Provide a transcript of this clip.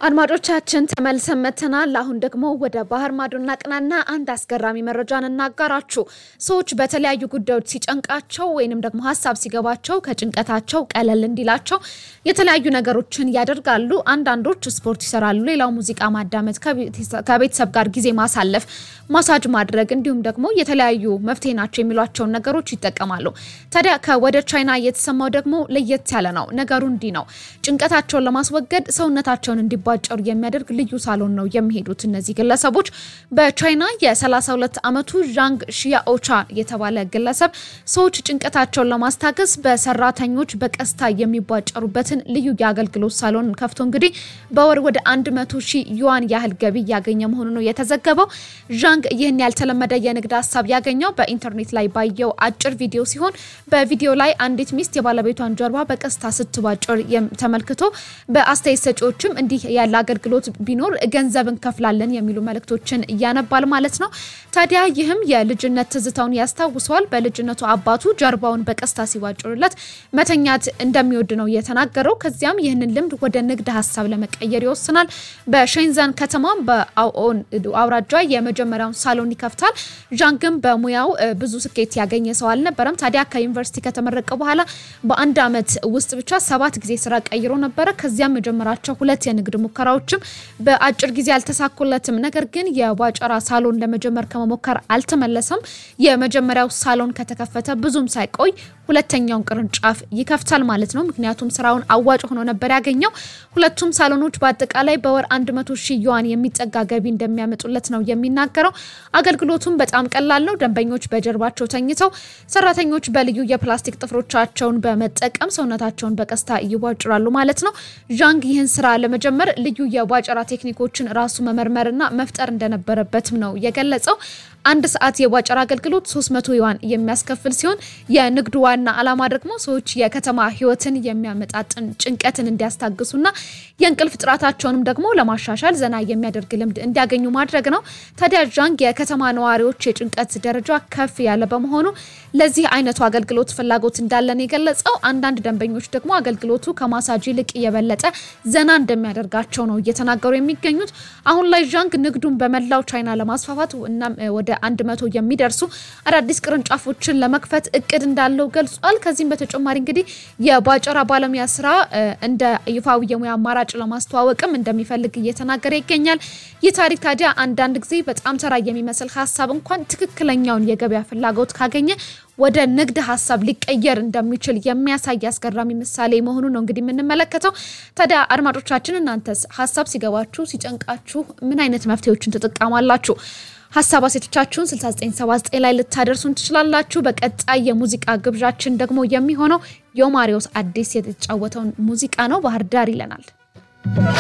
አድማጮቻችን ተመልሰን መጥተናል። አሁን ደግሞ ወደ ባህር ማዶ እናቅናና አንድ አስገራሚ መረጃን እናጋራችሁ። ሰዎች በተለያዩ ጉዳዮች ሲጨንቃቸው ወይንም ደግሞ ሀሳብ ሲገባቸው ከጭንቀታቸው ቀለል እንዲላቸው የተለያዩ ነገሮችን ያደርጋሉ። አንዳንዶች ስፖርት ይሰራሉ፣ ሌላው ሙዚቃ ማዳመጥ፣ ከቤተሰብ ጋር ጊዜ ማሳለፍ፣ ማሳጅ ማድረግ እንዲሁም ደግሞ የተለያዩ መፍትሄ ናቸው የሚሏቸውን ነገሮች ይጠቀማሉ። ታዲያ ከወደ ቻይና የተሰማው ደግሞ ለየት ያለ ነው። ነገሩ እንዲህ ነው። ጭንቀታቸውን ለማስወገድ ሰውነታቸውን እንዲባጨሩ የሚያደርግ ልዩ ሳሎን ነው የሚሄዱት እነዚህ ግለሰቦች። በቻይና የ32 ዓመቱ ዣንግ ሺያኦቻ የተባለ ግለሰብ ሰዎች ጭንቀታቸውን ለማስታገስ በሰራተኞች በቀስታ የሚቧጨሩበትን ልዩ የአገልግሎት ሳሎን ከፍቶ እንግዲህ በወር ወደ 100 ሺህ ዩዋን ያህል ገቢ እያገኘ መሆኑ ነው የተዘገበው። ዣንግ ይህን ያልተለመደ የንግድ ሀሳብ ያገኘው በኢንተርኔት ላይ ባየው አጭር ቪዲዮ ሲሆን በቪዲዮ ላይ አንዲት ሚስት የባለቤቷን ጀርባ በቀስታ ስትቧጭር ተመልክቶ በአስተያየት ሰጪዎችም እንዲህ ያለ አገልግሎት ቢኖር ገንዘብ እንከፍላለን የሚሉ መልእክቶችን እያነባል ማለት ነው። ታዲያ ይህም የልጅነት ትዝታውን ያስታውሰዋል። በልጅነቱ አባቱ ጀርባውን በቀስታ ሲቧጭሩለት መተኛት እንደሚወድ ነው የተናገረው። ከዚያም ይህንን ልምድ ወደ ንግድ ሀሳብ ለመቀየር ይወስናል። በሼንዘን ከተማ በአኦን አውራጃ የመጀመሪያውን ሳሎን ይከፍታል። ዣንግም በሙያው ብዙ ስኬት ያገኘ ሰው አልነበረም። ታዲያ ከዩኒቨርሲቲ ከተመረቀ በኋላ በአንድ ዓመት ውስጥ ብቻ ሰባት ጊዜ ስራ ቀይሮ ነበረ። ከዚያም የጀመራቸው ሁለት የንግድ ሙከራዎችም በአጭር ጊዜ አልተሳኩለትም። ነገር ግን የቧጨራ ሳሎን ለመጀመር ከመሞከር አልተመለሰም። የመጀመሪያው ሳሎን ከተከፈተ ብዙም ሳይቆይ ሁለተኛውን ቅርንጫፍ ይከፍታል ማለት ነው። ምክንያቱም ስራውን አዋጭ ሆኖ ነበር ያገኘው። ሁለቱም ሳሎኖች በአጠቃላይ በወር 100 ሺህ ዩዋን የሚጠጋ ገቢ እንደሚያመጡለት ነው የሚናገረው። አገልግሎቱም በጣም ቀላል ነው። ደንበኞች በጀርባቸው ተኝተው፣ ሰራተኞች በልዩ የፕላስቲክ ጥፍሮቻቸውን በመጠቀም ሰውነታቸውን በቀስታ ይቧጭራሉ ማለት ነው። ዣንግ ይህን ስራ ለመጀመር ልዩ የቧጨራ ቴክኒኮችን ራሱ መመርመርና መፍጠር እንደነበረበትም ነው የገለጸው። አንድ ሰዓት የቧጨራ አገልግሎት 300 ዩዋን የሚያስከፍል ሲሆን የንግዱ ዋና ዓላማ ደግሞ ሰዎች የከተማ ሕይወትን የሚያመጣጥን ጭንቀትን እንዲያስታግሱና የእንቅልፍ ጥራታቸውንም ደግሞ ለማሻሻል ዘና የሚያደርግ ልምድ እንዲያገኙ ማድረግ ነው። ታዲያ ዣንግ የከተማ ነዋሪዎች የጭንቀት ደረጃ ከፍ ያለ በመሆኑ ለዚህ አይነቱ አገልግሎት ፍላጎት እንዳለን የገለጸው፣ አንዳንድ ደንበኞች ደግሞ አገልግሎቱ ከማሳጅ ይልቅ የበለጠ ዘና እንደሚያደርጋቸው ነው እየተናገሩ የሚገኙት። አሁን ላይ ዣንግ ንግዱን በመላው ቻይና ለማስፋፋት እናም ወደ አንድ መቶ የሚደርሱ አዳዲስ ቅርንጫፎችን ለመክፈት እቅድ እንዳለው ገልጿል። ከዚህም በተጨማሪ እንግዲህ የቧጨራ ባለሙያ ስራ እንደ ይፋዊ የሙያ አማራጭ ለማስተዋወቅም እንደሚፈልግ እየተናገረ ይገኛል። ይህ ታሪክ ታዲያ አንዳንድ ጊዜ በጣም ተራ የሚመስል ሀሳብ እንኳን ትክክለኛውን የገበያ ፍላጎት ካገኘ ወደ ንግድ ሀሳብ ሊቀየር እንደሚችል የሚያሳይ አስገራሚ ምሳሌ መሆኑ ነው እንግዲህ የምንመለከተው። ታዲያ አድማጮቻችን እናንተስ ሀሳብ ሲገባችሁ ሲጨንቃችሁ ምን አይነት መፍትሄዎችን ትጠቀማላችሁ? ሀሳብ አሴቶቻችሁን 6979 ላይ ልታደርሱን ትችላላችሁ። በቀጣይ የሙዚቃ ግብዣችን ደግሞ የሚሆነው የማሪዎስ አዲስ የተጫወተውን ሙዚቃ ነው። ባህር ዳር ይለናል።